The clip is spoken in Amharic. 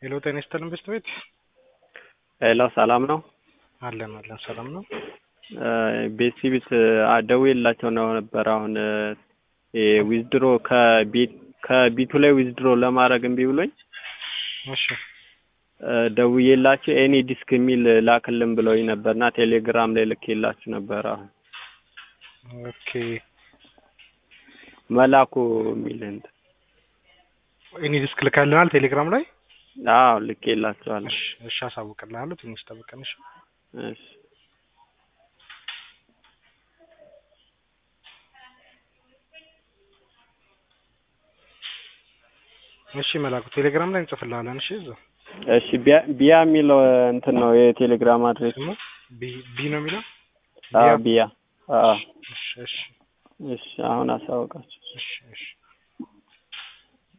ሄሎ ጤና ይስጥልን ቤስት ቤት ሄሎ ሰላም ነው? አለን አለን ሰላም ነው። ቤት ሲቢት ደውዬላቸው ነው ነበር። አሁን ዊዝድሮ ከቤት ከቢቱ ላይ ዊዝድሮ ለማድረግ እምቢ ብሎኝ እሺ ደውዬላቸው ኤኒ ዲስክ የሚል ላክልን ብለውኝ ነበርና ቴሌግራም ላይ ልኬላችሁ ነበር። አሁን ኦኬ መላኩ የሚል እንትን እኔ ዲስክ ልካልናል ቴሌግራም ላይ አዎ ልኬላችኋለሁ። እሺ እሺ አሳውቅልሃለሁ ትንሽ ጠብቀን እሺ እሺ እሺ መላኩ ቴሌግራም ላይ እንጽፍልሃለን እሺ እዛው እሺ ቢያ ቢያ የሚለው እንትን ነው የቴሌግራም አድሬስ ስሙ ቢ ቢ ነው የሚለው አዎ ቢያ አዎ እሺ እሺ እሺ አሁን አሳውቃችሁ እሺ እሺ